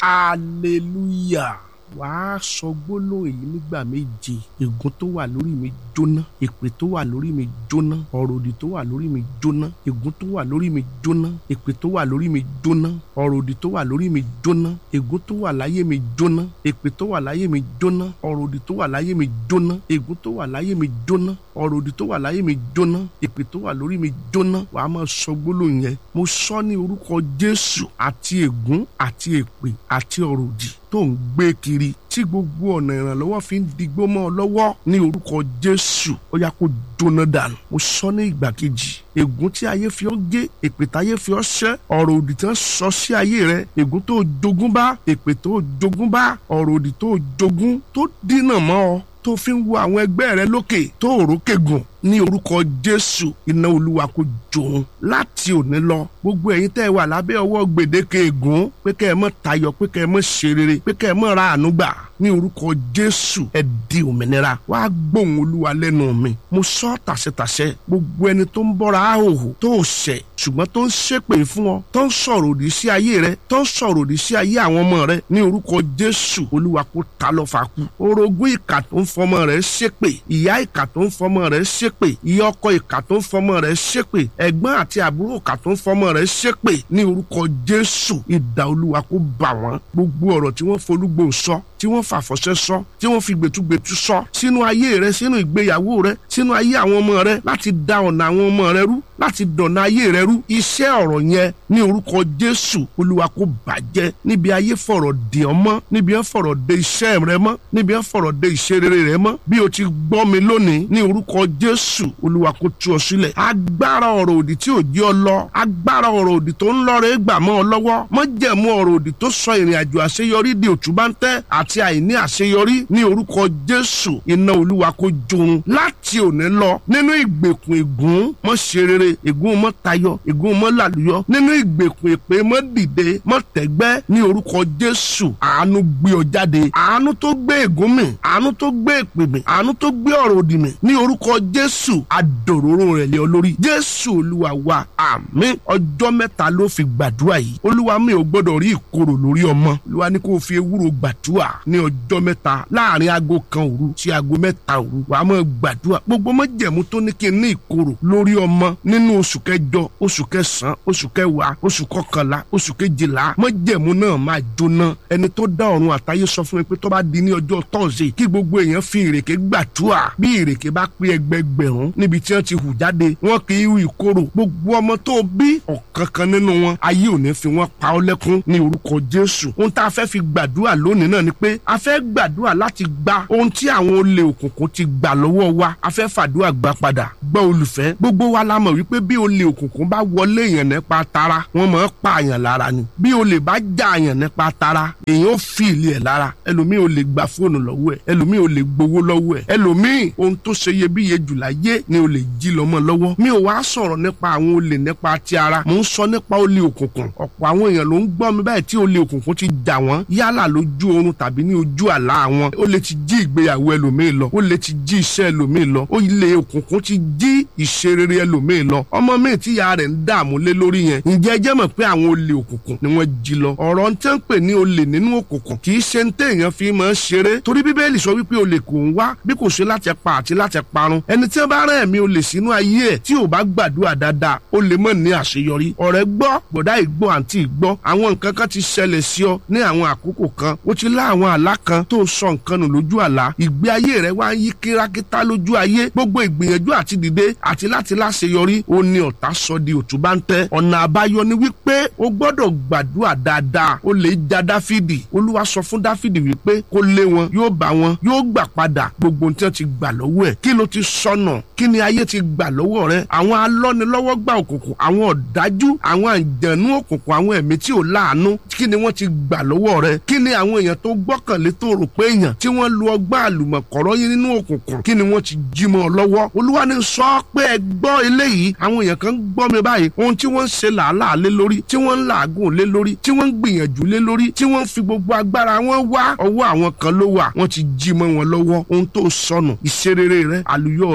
hallelujah wàá sọ gbólóhùn èyí nígbà méje ègún tó wà lórí mi jóná èpè tó wà lórí mi jóná ọ̀rọ̀ òdì tó wà lórí mi jóná ègún tó wà lórí mi jóná èpè tó wà lórí mi jóná ọ̀rọ̀ òdì tó wà lórí mi jóná ègún tó wà láyé mi jóná èpè tó wà láyé mi jóná ọ̀rọ̀ òdì tó wà láyé mi jóná ègún tó wà láyé mi jóná ọ̀rọ̀ òdì tó wà láyé mi jóná èpè tó wà lórí mi jóná wàá máa sọ gbólóhùn yẹn mo sọ ní orúkọ Jésù àti ègún àti èpè àti ọ̀rọ̀ òdì tó ń gbé kiri tí gbogbo ọ̀nà ìrànlọ́wọ́ fi ń digbó mọ́ ọ lọ́wọ́ ní orúkọ Jésù ó yá kó jóná dànù mo sọ ní ìgbà kejì ègún tí ayé fi ọ́ gé èpè táyé fi ọ́ ṣẹ́ ọ̀rọ̀ òdì tí wọ́n sọ sí ayé rẹ ègún tó jogún bá èpè tó jogún bá ọ̀rọ̀ òdì tó jogún tó dínà mọ́ ọ tó fi ń wo àwọn ẹgbẹ́ rẹ lókè tó òrókè gùn ní orúkọ Jésù iná Olúwa kó jòun láti òní lọ gbogbo ẹ̀yin tẹ́ ẹ wà lábẹ́ ọwọ́ gbèdéke ègún pé kẹ́ ẹ mọ́ tayọ pé kẹ́ ẹ mọ́ ṣe rere pé kẹ́ ẹ mọ́ ra àánú gbà ní orúkọ Jésù ẹ di òmìnira wàá gbóhùn Olúwa lẹ́nu mi mo sọ tàṣẹtàṣẹ gbogbo ẹni tó ń bọ́ra àhòhò tó ṣẹ̀ ṣùgbọ́n tó ń ṣépè fún ọ tó ń sọ̀rọ̀ òdì sí ayé rẹ tó ń sọ̀rọ̀ òdì sí ayé àwọn ọmọ rẹ ní orúkọ Jésù Olúwa kó ta lọ fà kú orogún ìkà tó ń fọmọ rẹ ṣépè ìyá ìkà tó ń fọmọ rẹ ṣépè ìyá ọkọ ìkà tó ń fọmọ rẹ ṣépè ẹ̀gbọ́n àti àbúrò ìkà tó ń fọmọ rẹ ṣépè ní orúkọ Jésù idà Olúwa kó bà wọ́n gbogbo ọ̀rọ̀ tí wọ́n folúgbò sọ tí wọ́n fàfọ̀ṣẹ́ sọ tí wọ́n fi gbẹ̀tugbẹ̀tu sọ sínú ayé rẹ sínú ìgbéyàwó rẹ sínú ayé àwọn ọmọ rẹ láti da ọ̀nà àwọn ọmọ rẹ rú láti dọ̀nà ayé rẹ rú iṣẹ́ ọ̀rọ̀ yẹn ní orúkọ Jésù Olúwa kó bàjẹ́ níbi ayé fọ̀rọ̀ dè ọ́ mọ́ níbi ẹ̀ fọ̀rọ̀ dè iṣẹ́ rẹ mọ́ níbi ẹ̀ fọ̀rọ̀ dè ìṣerere rẹ mọ́ bí o ti gbọ́ mi lónìí ní orúkọ Jésù Olúwa kó tú ọ sílẹ̀ agbára ọ̀rọ̀ òdì tí ò jẹ́ ọ lọ agbára ọ̀rọ̀ òdì tó ń lọ́rẹ̀ gbà mọ́ ọ lọ́wọ́ mọ́jẹ̀mú ọ̀rọ̀ òdì tó sọ ìrìn àjò àṣeyọrí di òtúbáńtẹ́ àti àìní àṣeyọrí ní orúkọ Jésù iná Olúwa kó jòun láti òní lọ nínú ìgbèkùn ègún mọ́ ṣe rere ègún mọ́ tayọ ègún mọ́ làlùyọ nínú ìgbèkùn èpè mọ́ dìde mọ́ tẹ́gbẹ́ ní orúkọ Jésù àánú gbé ọ jáde àánú tó gbé ègún mì àánú tó gbé èpè mì àánú tó gbé ọ̀rọ̀ òdì mì ní orúkọ Jésù adòróró rẹ̀ lé ọ lórí Jésù Olúwa wa àmín ọjọ́ mẹ́ta ló fi gbàdúrà yìí Olúwa mi ò gbọ́dọ̀ rí ìkorò lórí ọmọ Olúwa ní kó fi ewúro gbàdúrà ní ọjọ́ mẹ́ta láàrin aago kan òru sí aago mẹ́ta òru wàá máa gbàdúrà gbogbo májẹ̀mú tó ní kí n ní ìkorò lórí ọmọ nínú oṣù kẹjọ oṣù kẹsàn-án oṣù kẹwàá oṣù kọkànlá oṣù kejìlá májẹ̀mú náà máa jóná ẹni tó dá ọ̀run àtayé sọ fún mi pé tó bá di ní ọjọ́ tọ́sídẹ̀ẹ́ kí gbogbo èèyàn fi ìrèké gbàdúrà bí ìrèké bá pé ẹgbẹgbẹ̀rún níbi tí wọ́n ti hù jáde wọ́n kì í hu ìkorò gbogbo ọmọ tó bí ọ̀kankan nínú wọn ayé ò ní fi wọ́n pa ọ́ lẹ́kún ní orúkọ Jésù ohun tá a fẹ́ fi gbàdúrà lónìí náà ni pé a fẹ́ gbàdúrà láti gba ohun tí àwọn olè òkùnkùn ti gbà lọ́wọ́ wa a fẹ́ fàdúrà gbà padà gbọ́ olùfẹ́ gbogbo wa la mọ̀ wípé bí olè òkùnkùn bá wọlé èèyàn nípa tara wọ́n máa ń pa àyàn lára ni bí olè bá já àyàn nípa tara èèyàn ó fi ìlẹ̀ ẹ̀ lára ẹlòmíì ò lè gba fóònù lọ́wọ́ ẹ̀ ẹlòmíì ò lè gbowó lọ́wọ́ ẹ̀ ẹlòmíì ohun tó ṣe iyebíye jù láyé ni olè jí lọ́mọ lọ́wọ́ mi ò wá sọ̀rọ̀ nípa àwọn olè nípa ti ara mò ń sọ nípa olè òkùnkùn ọ̀pọ̀ àwọn èèyàn ló ń gbọ́ mi báyìí tí olè òkùnkùn ti jà wọ́n yálà lójú oorun tàbí ní ojú àlá wọn ó lè ti jí ìgbéyàwó ẹlòmíì lọ ó lè ti jí iṣẹ́ ẹlòmíì lọ ó lè òkùnkùn ti jí ìṣerere ẹlòmíì lọ ọmọ míì tí ìyá rẹ̀ ń dààmú lé lórí yẹn ǹjẹ́ ẹ jẹ́ mọ̀ pé àwọn olè òkùnkùn ni wọ́n jí lọ ọ̀rọ̀ ń tẹ́ ń pè ní olè nínú òkùnkùn kì í ṣe ń téèyàn fi máa ń ṣeré torí bíbélì sọ wípé olè kò ń wá bí kò ṣe láti pa àti láti parun ẹni tí wọ́n bá rán ẹ̀mí olè sínú ayé ẹ̀ tí ò bá gbàdúrà dáadáa ó lè mọ̀ ní àṣeyọrí ọ̀rẹ́ gbọ́ bọ̀dá ìgbọ́ àǹtí ìgbọ́ àwọn nǹkan kan ti ṣẹlẹ̀ sí ọ ní àwọn àkókò kan ó ti lá àwọn àlá kan tó sọ nǹkan nù lójú àlá ìgbé ayé rẹ wá ń yí kírákítá lójú ayé gbogbo ìgbìyànjú àti dìde àti láti láṣeyọrí ó ní ọ̀tá sọ di òtúbáńtẹ́ ọ̀nà àbáyọ ni wípé o gbọ́dọ̀ gbàdúrà dáadáa ó lè ja dáfídì olúwa sọ fún dáfídì wípé kó lé wọn yóò bá wọn yóò gbà padà gbogbo tí wọn ti gbà lọ́wọ́ ẹ̀ kí ló ti sọnà kí ni ayé ti gbà lọ́wọ́ rẹ àwọn alọ́nilọ́wọ́ gbà òkùnkùn àwọn ọ̀dájú àwọn àǹjẹ̀nú òkùnkùn àwọn ẹ̀mí tí ò láàánú kí ni wọ́n ti gbà lọ́wọ́ rẹ kí ni àwọn èèyàn tó gbọ́kànlé tó rò pé èèyàn tí wọ́n lu ọgbà àlùmọ̀kọ́rọ́ yín nínú òkùnkùn kí ni wọ́n ti jí mọ́ ọ lọ́wọ́ olúwa ni sọ pé ẹ gbọ́ eléyìí àwọn èèyàn kan gbọ́ mi báyìí ohun tí wọ́n ń ṣe làálàá lé lórí tí wọ́n ń làágùn lé lórí tí wọ́n ń gbìyànjú lé lórí tí wọ́n ń fi gbogbo agbára wọn wá ọwọ́ àwọn kan ló wà wọ́n ti jí mọ́ wọn lọ́wọ́ ohun tó sọnù ìṣerere rẹ àlùyọ rẹ àánú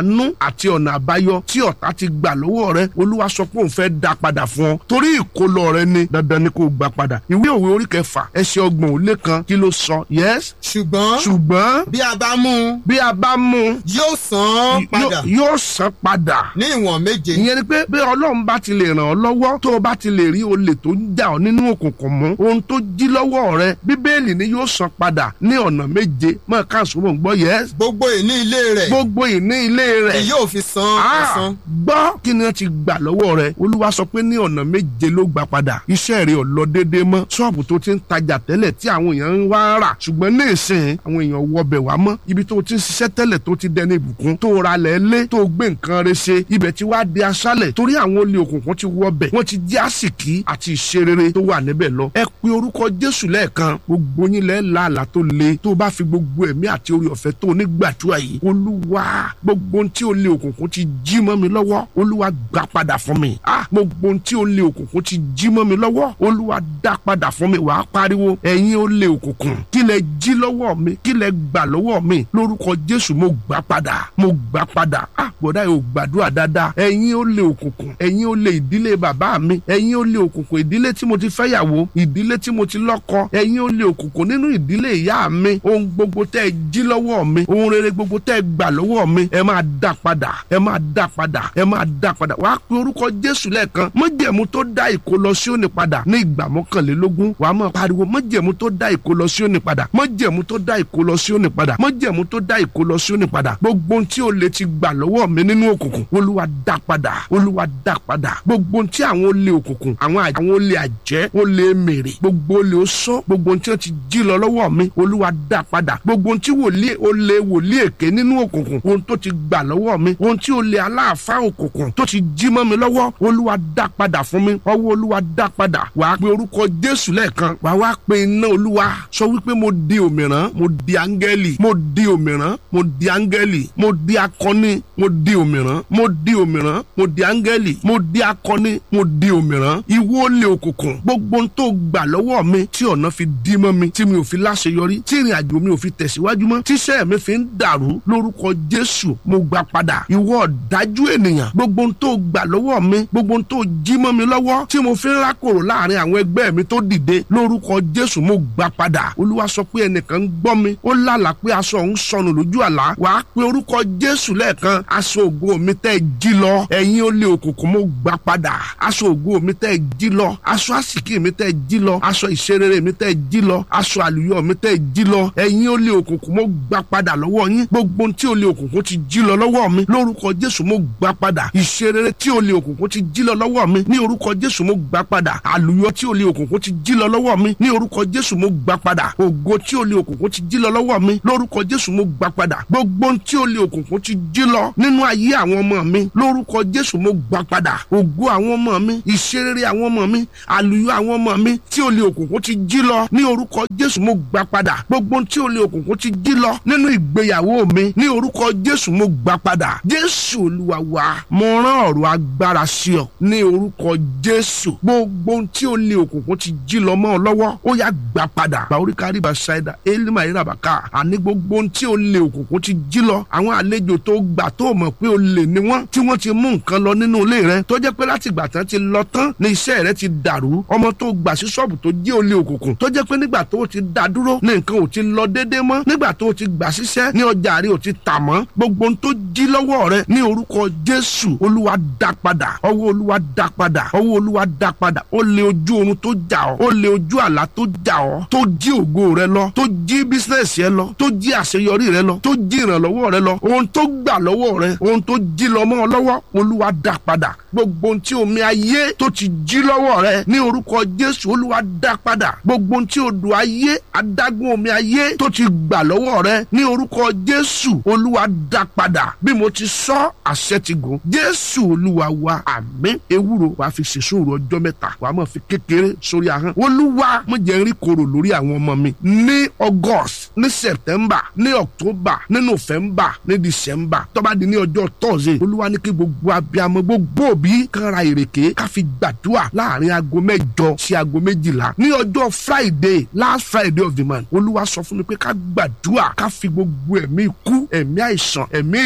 àánú àti ọ̀nà àbáyọ tí ọ̀tá ti gbà lọ́wọ́ rẹ olúwa sọ pé òun fẹ́ dá padà fún ọ torí ìkólọ rẹ ni dandan ni kò gbà padà ìwé òwe orí kẹfà ẹsẹ̀ ọgbọ̀n ò lé kan kí ló sọ yes ṣùgbọ́n ṣùgbọ́n bí a bá mú un bí a bá mú un yóò san án padà yóò- yóò san padà ní ìwọ̀n méje ìyẹn ni pé bí ọlọ́run bá ti lè ràn ọ́ lọ́wọ́ tó o bá ti lè rí olè tó ń jà ọ́ nínú òkùnkùn mú ohun tó jí lọ́wọ́ rẹ bíbélì ni yóò san padà ní ọ̀nà méje mọ́ káàsó mọ̀ ń gbọ́ yẹ́ gbogbo ìní ilé rẹ̀ gbogbo ìní ilé rẹ̀ ni yóò fi san Ah, ẹ̀san gbọ́ kí ni wọ́n ti gbà lọ́wọ́ rẹ̀ olúwa sọ pé ní ọ̀nà méje ló gbà padà iṣẹ́ rẹ̀ ò lọ déédéé mọ́ ṣọ́ọ̀bù tó ti ń tajà tẹ́lẹ̀ tí àwọn èèyàn ń wá rà ṣùgbọ́n ní ìsìn àwọn èèyàn wọbẹ̀ wá mọ́ ibi tó ti ń ṣiṣẹ́ tẹ́lẹ̀ tó ti dẹni ìbùkún tó ra lẹ̀ lé tó gbé nǹkan rẹ̀ ṣe ibẹ̀ ti wá di aṣálẹ̀ torí àwọn olè òkùnkùn ti wọbẹ̀ wọ́n ti jí àsìkí àti ìṣerere tó wà níbẹ̀ lọ ẹ pe orúkọ jésù lẹ́ẹ̀kan gbogbo yín lẹ́ làálàá tó le tó bá fi gbogbo ẹ̀mí àti orí ọ̀fẹ́ tó nígbàdúrà yìí olúwa gbogbo ohun tí olè òkùnkùn ti jí mọ́ mi lọ́wọ́ olúwa gbà padà fún mi ah gbogbo ohun tí olè òkùnkùn ti jí mọ́ mi lọ́wọ́ olúwa dá padà fún mi wàá pariwo ẹ̀yin olè òkùnkùn kí lẹ jí lọ́wọ́ mi kí lẹ gbà lọ́wọ́ mi lórúkọ jésù mo gbà padà mo gbà padà ah bọ̀dá yóò gbàdúrà dáadáa ẹ̀yin olè òkùnkùn ẹ̀yin olè ìdílé bàbá mi ẹ̀yin olè òkùnkùn ìdílé tí mo ti fẹ́yàwó ìdílé tí mo ti lọ́kọ ẹ̀yin olè òkùnkùn nínú ìdílé ìyá mi ohun gbogbo tẹ́ ẹ jí lọ́wọ́ mi ohun rere gbogbo tẹ́ ẹ gbà lọ́wọ́ mi ẹ máa dá padà ẹ máa dá padà ẹ máa dá padà wàá pe orúkọ jésù lẹ́ẹ̀kan májẹ̀mú tó dá ìkólọ Síónì padà ní ìgbà mọ́kànlélógún wàá máa pariwo májẹ̀mú tó dá ìkólọ Síónì padà májẹ̀mú tó dá ìkólọ Síónì padà májẹ̀mú tó dá ìkólọ Síónì padà gbogbo ohun tí o lè ti gbà lọ́wọ́ mi nínú òkùnkùn olúwa dá padà olúwa dá padà gbogbo ohun tí àwọn olè òkùnkùn àwọn àj- àwọn olè àjẹ́ olè mèrè gbogbo olè oṣó gbogbo ohun tí wọ́n ti jí lọ lọ́wọ́ mi olúwa dá padà gbogbo ohun tí wòlíì olè wòlíì èké nínú òkùnkùn ohun tó ti gbà lọ́wọ́ mi ohun tí olè aláàfáà òkùnkùn tó ti jí mọ́ mi lọ́wọ́ olúwa dá padà fún mi ọwọ́ olúwa dá padà wàá pe orúkọ jésù lẹ́ẹ̀kan wàá wá pe iná olúwa sọ wípé mo di òmìrán mo di áńgẹ́lì mo di òmìrán mo di áńgẹ́lì mo di akọni mo di òmìrán mo di òmìrán mo di áńgẹ́lì mo di akọni mo di òmìrán ìwọ olè òkùnkùn gbogbo ohun tó gbà lọ́wọ́ mi tí ọ̀nà fi dí mọ́ mi tí mi ò fi láṣeyọrí tí ìrìn àjò mi ò fi tẹ̀síwájú mọ́ tíṣẹ́ mi fi ń dàrú lórúkọ jésù mo gbà padà ìwọ ọ̀dájú ènìyàn gbogbo ohun tó gbà lọ́wọ́ mi gbogbo ohun tó jí mọ́ mi lọ́wọ́ tí mo fi ń rákòrò láàrin àwọn ẹgbẹ́ mi tó dìde lórúkọ jésù mo gbà padà olúwa sọ pé ẹnìkan ń gbọ́ mi ó lálàá pé aṣọ òun sọnù lójú àlá wàá pe orúkọ jésù lẹ́ẹ̀kan aṣọ ògo mi tẹ́ ẹ jí lọ ẹ̀yin olè òkùnkùn mo gbà padà aṣọ ògo mi tẹ́ ẹ jí lọ aṣọ àsìkí mi tẹ́ ẹ jí lọ aṣọ ìṣerere mi tẹ́ ẹ jí lọ aṣọ àlùyọ mi tẹ́ ẹ jí lọ ẹ̀yin olè òkùnkùn mo gbà padà lọ́wọ́ yín gbogbo ohun tí olè òkùnkùn ti jí lọ lọ́wọ́ mi lórúkọ jésù mo gbà padà ìṣerere tí olè òkùnkùn ti jí lọ lọ́wọ́ mi ní orúkọ jésù mo gbà padà àlùyọ tí olè òkùnkùn ti jí lọ lọ́wọ́ mi ní orúkọ jésù mo gbà padà ògo tí olè òkùnkùn ti jí lọ lọ́wọ́ mi lórúkọ jésù mo gbà padà gbogbo ohun tí olè òkùnkùn ti jí lọ nínú ayé àwọn ọmọ mi lórúkọ jésù mo gbà padà ògo àwọn ọmọ mi ìṣerere àwọn ọmọ mi àlùyọ àwọn ọmọ mi tí olè òkùnkùn ti jí lọ ní orúkọ jésù mo gbà padà gbogbo ohun tí olè òkùnkùn ti jí lọ nínú ìgbéyàwó mi ní orúkọ jésù mo gbà padà jésù olúwa wa mo rán ọ̀rọ̀ agbára sí ọ ní orúkọ jésù gbogbo ohun tí olè òkùnkùn ti jí lọ mọ́ ọ lọ́wọ́ ó yá gbà padà bàórí kárí bàṣáìdà élímà ìràbàkà àní gbogbo ohun tí olè òkùnkùn ti jí lọ àwọn àlejò tó gbà tó mọ̀ pé olè ni wọ́n tí wọ́n ti mú nǹkan lọ nínú ilé rẹ tó jẹ́ pé láti ìgbà tán ti lọ tán ní iṣẹ́ rẹ ti dàrú ọmọ tó gbà sí ṣọ́ọ̀bù tó jí olè òkùnkùn tó jẹ́ pé nígbà tó ti dá dúró ní nǹkan ò ti lọ déédéé mọ́ nígbà tó ti gbà síṣẹ́ ní ọjà rẹ ò ti tà mọ́ gbogbo ohun tó jí lọ́wọ́ rẹ ní orúkọ jésù olúwa dá padà ọwọ́ olúwa dá padà ọwọ́ olúwa dá padà ó lé ojú oorun tó jà ọ́ ó lé ojú àlá tó jà ọ́ tó jí ògo rẹ lọ tó jí bísínẹ́sì rẹ lọ tó jí àṣeyọrí rẹ lọ tó jí ìrànlọ́wọ́ rẹ lọ ohun tó gbà lọ́wọ́ rẹ ohun tó jí lọ mọ́ ọ lọ́wọ́ olúwa dá padà gbogbo ohun tí omi ayé tó ti jí lọ́wọ́ rẹ ní orúkọ jésù olúwa dá padà gbogbo ohun tí odò ayé adágún omi ayé tó ti gbà lọ́wọ́ rẹ ní orúkọ jésù olúwa dá padà bí mo ti sọ àṣẹ ti gùn jésù olúwa wa àmín ewúro wàá fi ṣèṣòro ọjọ́ mẹ́ta wàá máa fi kékeré sórí ahọ́n olúwa mo jẹ́ ń rí korò lórí àwọn ọmọ mi ní august ní september ní october ní november ní december tó bá di ní ọjọ́ thursday olúwa ní kí gbogbo abiyamọ gbogbo òbí kan ra ìrèké ká fi gbàdúrà láàrin aago mẹ́jọ sí aago méjìlá ní ọjọ́ friday last friday of the month olúwa sọ fún mi pé ká gbàdúrà ká fi gbogbo ẹ̀mí ikú ẹ̀mí àìsàn ẹ̀mí èjì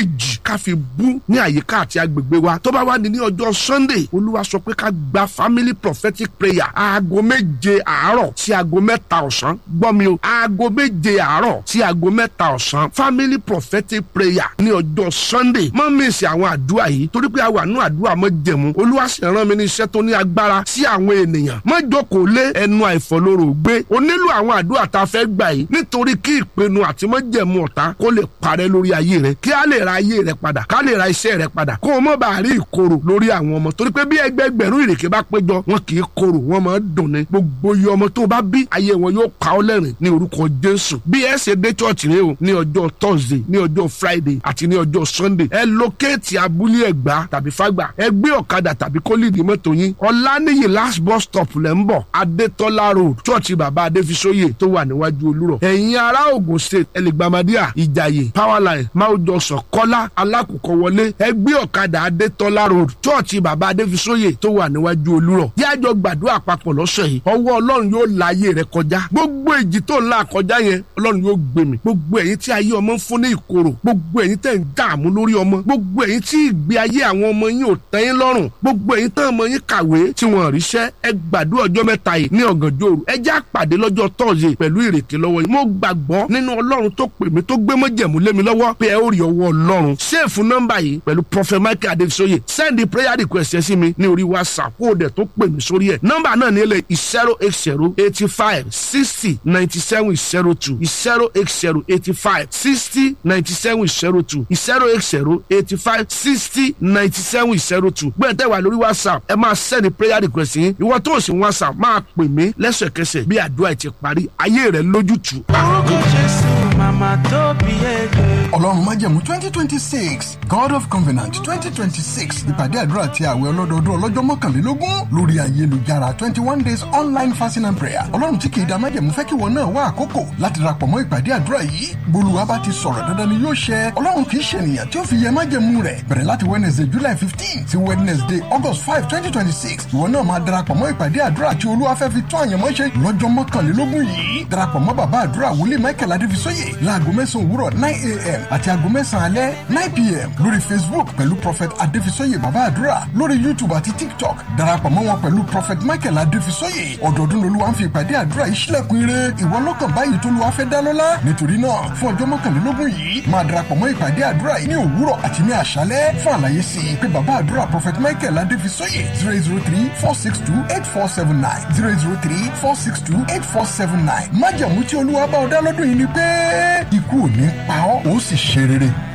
ká fi bú ní àyíká àti agbègbè wa tó bá wá ní ní ọjọ́ sunday olúwa sọ pé ká gba family prophetic prayer aago méje àárọ̀ sí aago mẹ́ta ọ̀sán gbọ́ mi o aago méje àárọ̀ sí aago mẹ́ta ọ̀sán family prophetic prayer ní ọjọ́ sunday má mísì àwọn àdúrà yìí torí pé a wà nú àdúrà mọ́ jẹ̀mú olúwa sì rán mi ní iṣẹ́ tó ní agbára sí àwọn ènìyàn má jókòó lé ẹnu àìfọlóró gbé o nílò àwọn àdúrà tá a fẹ́ gbà yìí nítorí kí ìpinnu àti má jẹ̀mú ọ̀tá kó lè parẹ́ lórí ayé rẹ kí a lè ra ayé rẹ padà ká lè ra iṣẹ́ rẹ padà kó o mọ̀ bá rí ìkorò lórí àwọn ọmọ torí pé bí ẹgbẹgbẹ̀rún ìrèké bá péjọ wọn kì í korò wọn máa ń dùn ní gbogbo iye ọmọ tó bá bí ayé wọn yóò pa ọ́ lẹ́rìn ní orúkọ jésù bí ẹ ṣe dé church rẹ o ní ọjọ́ thursday ní ọjọ́ friday àti ní ọjọ́ sunday ẹ lókèétì abúlé ẹ̀gbá tàbí fágbà ẹ gbé ọ̀kadà tàbí kólíìdì mọ́tò yín ọ̀lànìyí last bus stop lẹ́ ń bọ̀ adétọ́lá road church bàbá adéfisóyè tó wà níwájú olúrọ̀ ẹ̀yin ará ògùn state ẹlẹgbàmádìà ìjàyè powerline máwùjọsọ kọ́lá alákòókò wọlé ẹ gbé ọ̀kadà adétọ́lá road church bàbá adéfisóyè tó wà níwájú olúrọ̀ yájọ gbàdúrà papọ̀ lọ́sẹ̀ yìí ọwọ́ ọlọ́run yóò la ayé rẹ kọjá gbogbo èjì tó ń la kọjá yẹn ọlọ́run yóò gbé mi gbogbo ẹ̀yin tí ayé ọmọ ń fún ní ìkorò gbogbo ẹ̀yin tẹ̀ ń dààmú lórí ọmọ gbogbo ẹ̀yin tí ìgbé ayé àwọn ọmọ yín ò tẹ́ yín lọ́rùn gbogbo ẹ̀yin tán ọmọ yín kàwé tí wọ́n ríṣẹ́ ẹ gbàdúrà ọjọ́ mẹ́ta yìí ní ọ̀gànjọ́ òru ẹ já pàdé lọ́jọ́ tọ́ọ̀sì pẹ̀lú ìrèké lọ́wọ́ yìí mo gbàgbọ́ nínú ọlọ́run tó pè mí tó gbé mọ́jẹ̀mú lé mi lọ́wọ́ pé ẹ ó rí ọwọ́ ọlọ́run ṣéèfù nọ́mbà yìí pẹ̀lú prophet michael adesoye send the prayer request ẹ sí mi ní orí whatsapp kó o dẹ̀ tó pè mí sórí ẹ̀ nọ́mbà náà ní ilé zero eight zero eighty five sixty ninety seven zero two zero eight zero eighty five sixty ninety seven zero two zero eight zero eighty five sixty ninety seven zero two gbọ́dọ̀ tẹ́ wà lórí whatsapp ẹ máa send prayer request yín ìwọ tó o sì whatsapp máa pè mí lẹ́sẹ̀kẹsẹ̀ bí àdúrà ti parí ayé rẹ̀ lójútùú. orúkọ jésù màmá tó bí ẹgbẹ́. ọlọ́run májẹ̀mú twenty twenty six god of covenant twenty twenty six ìpàdé àdúrà ti àwẹ̀ ọlọ́dọọdún ọlọ́jọ́ mọ́kànlélógún lórí ayélujára twenty one days online fasting and prayer ọlọ́run tí kìí da májẹ̀mú fẹ́ kí wọn náà wá àkókò láti darapọ̀ mọ́ ìpàdé àdúrà yìí bolúwa bá ti sọ̀rọ̀ dandan ni yóò ṣẹ ọlọ́run kìí ṣe ènìyàn tí ó fi yẹ májẹ̀mú rẹ̀ bẹ̀rẹ̀ láti wednesday july fifteen sí wednesday august five twenty twenty six ìwọ náà máa darapọ̀ mọ́ ìpàdé àdúrà tí olúwa fẹ́ fi tún àyànmọ́ ṣe lọ́jọ́ mọ́kànlélógún yìí darapọ̀ mọ́ bàbá àdúrà wòlíì michael adéfisóyè láago mẹ́sàn-án òwúrọ̀ nine a.m. àti aago mẹ́sàn-án alẹ́ nine p.m. lórí facebook pẹ̀lú prophet adéfisóyè bàbá àdúrà lórí youtube àti tiktok darapọ̀ mọ́ wọn pẹ̀lú prophet michael adéfisóyè ọdọọdún lolúwa ń fi ìpàdé àdúrà yìí sílẹ̀kùn ire ìwọ lọ́kàn báyìí tó lùwà fẹ́ dá lọ́lá nítorí náà fún ọjọ́ mọ́kànlélógún yìí máa darapọ̀ mọ́ ìpàdé àdúrà yìí ní òwúrọ̀ àti ní àṣálẹ́ fún àlàyé sí i pé bàbá àdúrà prophet michael adéfisóyè zero zero three four six two eight four seven nine zero zero three four six two eight four seven nine májàmú tí olúwa bá ọ dá lọ́dún yìí ni pé ikú ò ní pa ọ́ ó sì ṣe rere.